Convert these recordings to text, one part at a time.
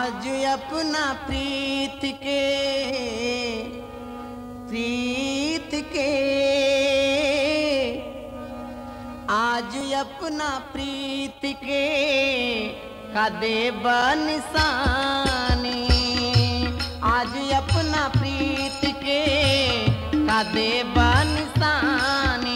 आज अपना प्रीत के प्रीत के आज अपना प्रीत के कदे बनिसानी आज अपना प्रीत के कदे बनिसानी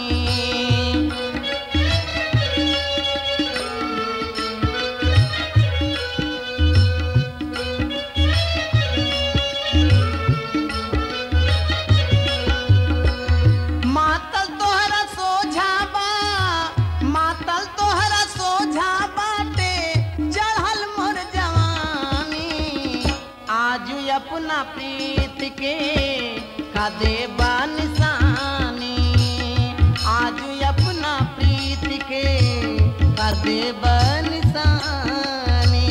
मातल तोहरा सोझाबा मातल तोहरा सोझा बाटे चढ़ल मोर जवानी आज अपना प्रीत के कदे निशानी आज अपना प्रीत के कदे निशानी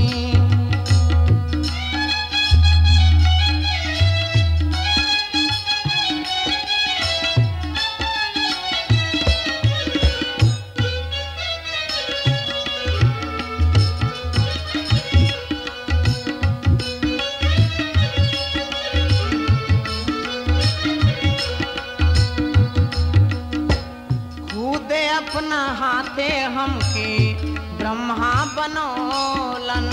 खुदे अपना हाथे हमके ब्रह्मा बनौलन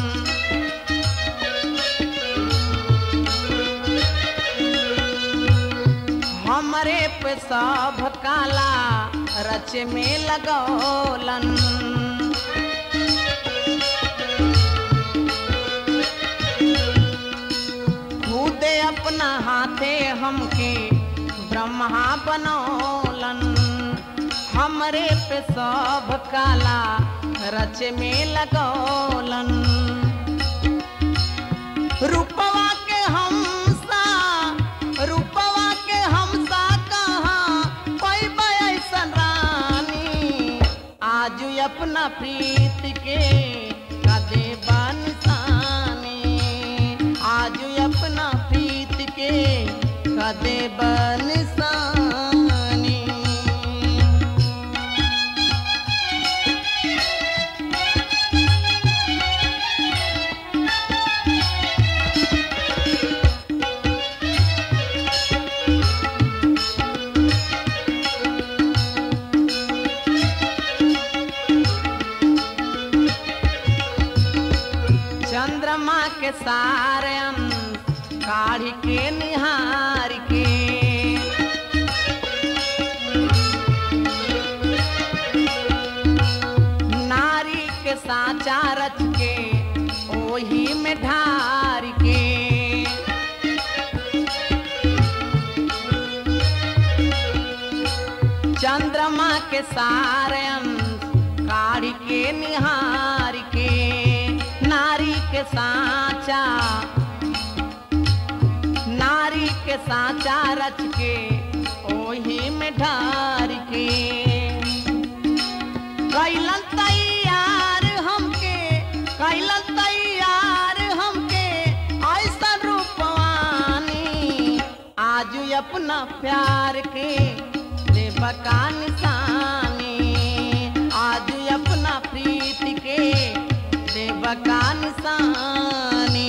हमरे पे सब काला रच में लगौलन खुदे अपना हाथे हमके ब्रह्मा बनौलन हमरे पे सब काला रच में लगौलन रूपवा के हमसा रूपवा के हमसा कहाँ पैबा ऐसन रानी आज अपना प्रीत के कदे बनिसानी आज अपना प्रीत के कदे बनिसानी चंद्रमा के सारे अंश काढ़ी के निहार के नारी के साचा रच के ओही में ढार के चंद्रमा के सारे अंश काढ़ी के निहार के नारी के साचा नारी के साचा रच के ओही में ढार के कैलन तैयार हमके कैलन तैयार हमके ऐसा रूपवानी आज अपना प्यार के देवका निशानी आज अपना प्रीत के देवका निशानी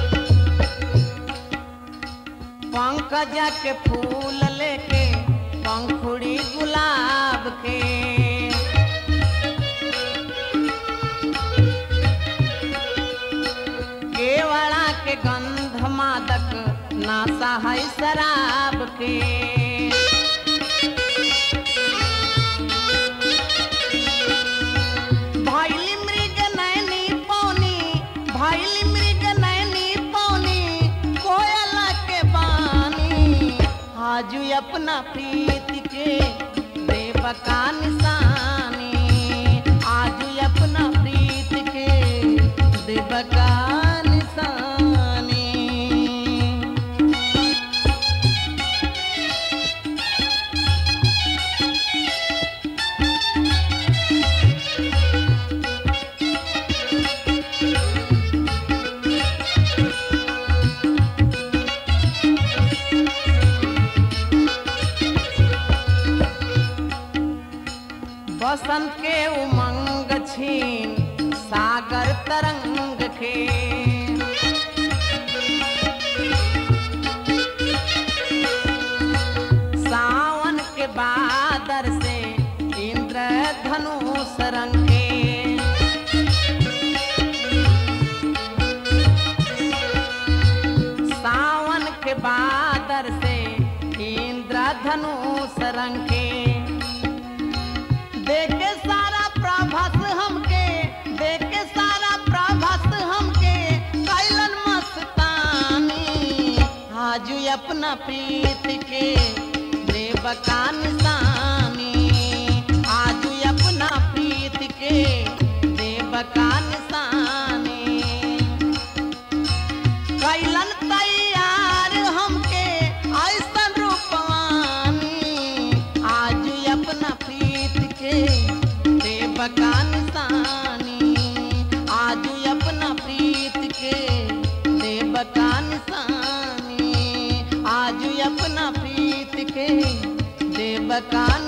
पंकज के फूल लेके पंखुड़ी गुलाब के केवड़ा के गंध मादक नासा है शराब के भैली मृग नैनी पौनी भैली मृग नैनी पौनी कोयला के बानी आजू अपना प्रीत के देव का निशानी आजू अपना प्रीत के देव का निशानी बसंत के उमंग छीन सागर तरंग के सावन के बादर से इंद्र धनुष रंग के सावन के बादर से इंद्र धनुष रंग के देखे सारा प्रभस हमके देखे सारा प्रभस हमके कैलन मस्तानी आजू अपना प्रीत के देव का निशानी आजू अपना प्रीत के देव का निशानी कैलन तैयार हमके ऐसन रूपवानी आज अपना प्रीत के देव का निशानी आज अपना प्रीत के देव का निशानी आज अपना प्रीत के देव का